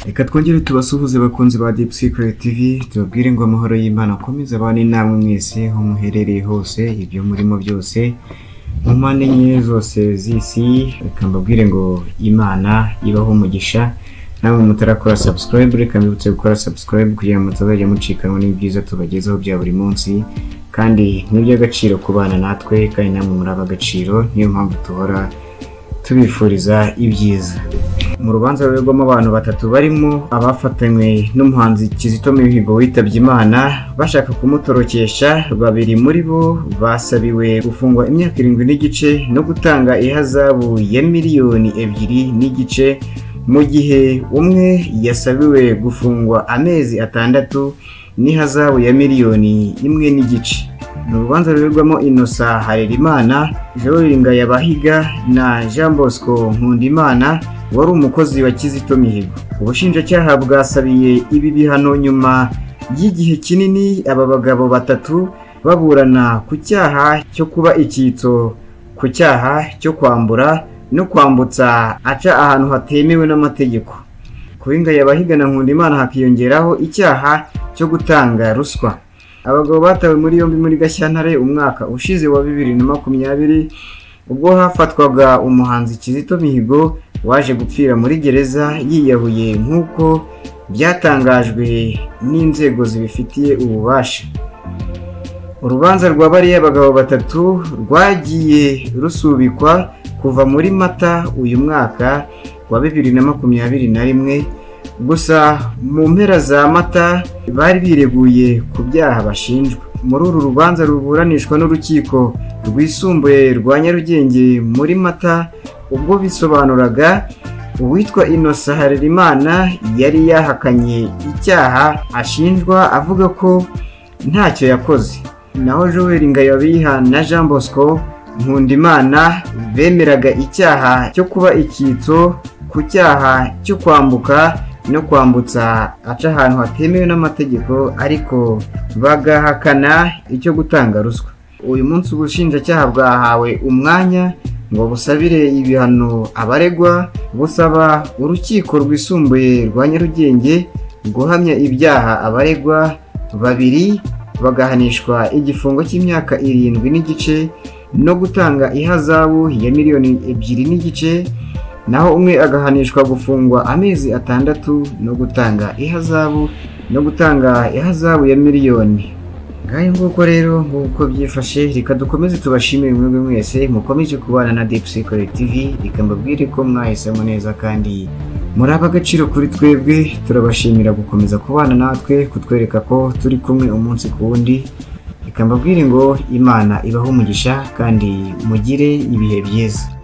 reka twongere tubasuhuze bakunzi ba Deep Secret TV tubabwire ngo amahoro y'Imana akomeze abane namwe mwese aho muherereye hose ibyo murimo byose mu mpande enye zose z'isi reka mbabwire ngo Imana ibaho umugisha namwe mutarakora subscribe reka mbibutse gukora subscribe kugira ngo mutazajya mucikanwa n'ibyiza tubagezaho bya buri munsi kandi ni iby'agaciro kubana natwe kandi namwe muri ab'agaciro niyo mpamvu duhora tubifuriza ibyiza mu rubanza ruberwamo abantu batatu barimo abafatanywe n'umuhanzi kizito mihigo witabye imana bashaka kumutorokesha babiri muri bo basabiwe gufungwa imyaka irindwi n'igice no gutanga ihazabu ya miliyoni ebyiri n'igice mu gihe umwe yasabiwe gufungwa amezi atandatu n'ihazabu ya miliyoni imwe n'igice ni urubanza ruberwamo inosa harerimana joringa yabahiga na jean bosco nkundimana wari umukozi wa kizito mihigo ubushinjacyaha bwasabiye ibi bihano nyuma y'igihe kinini aba bagabo batatu baburana ku cyaha cyo kuba icyitso ku cyaha cyo kwambura no kwambutsa aca ahantu hatemewe n'amategeko kuba ingaya abahigana nkundimana hakiyongeraho icyaha cyo gutanga ruswa abagabo batawe muri yombi muri gashyantare umwaka ushize wa bibiri na makumyabiri ubwo hafatwaga umuhanzi kizito mihigo waje gupfira muri gereza yiyahuye nk'uko byatangajwe n'inzego zibifitiye ububasha urubanza rwa bariya bagabo batatu rwagiye rusubikwa kuva muri mata uyu mwaka wa bibiri na makumyabiri na rimwe gusa mu mpera za mata bari bireguye ku byaha bashinjwa muri uru rubanza ruburanishwa n'urukiko rwisumbuye rwa nyarugenge muri mata ubwo bisobanuraga uwitwa inosa harerimana yari yahakanye icyaha ashinjwa avuga ko ntacyo yakoze naho joel ngayabiha na jean bosco nkundimana bemeraga icyaha cyo kuba icyitso ku cyaha cyo kwambuka no kwambutsa aca ahantu hatemewe n'amategeko ariko bagahakana icyo gutanga ruswa uyu munsi ubushinjacyaha bwahawe umwanya ngo busabire ibihano abaregwa busaba urukiko rwisumbuye rwa nyarugenge guhamya ibyaha abaregwa babiri bagahanishwa igifungo cy'imyaka irindwi n'igice no gutanga ihazabu ya miliyoni ebyiri n'igice naho umwe agahanishwa gufungwa amezi atandatu no gutanga ihazabu no gutanga ihazabu ya miliyoni ngaho nguko rero nk'uko byifashe reka dukomeze tubashimire mwebwe mwese mukomeje kubana na Deep Secret TV reka mbabwire ko mwahisemo neza kandi muri ab'agaciro kuri twebwe turabashimira gukomeza kubana natwe kutwereka ko turi kumwe umunsi ku wundi reka mbabwire ngo imana ibaho umugisha kandi mugire ibihe byiza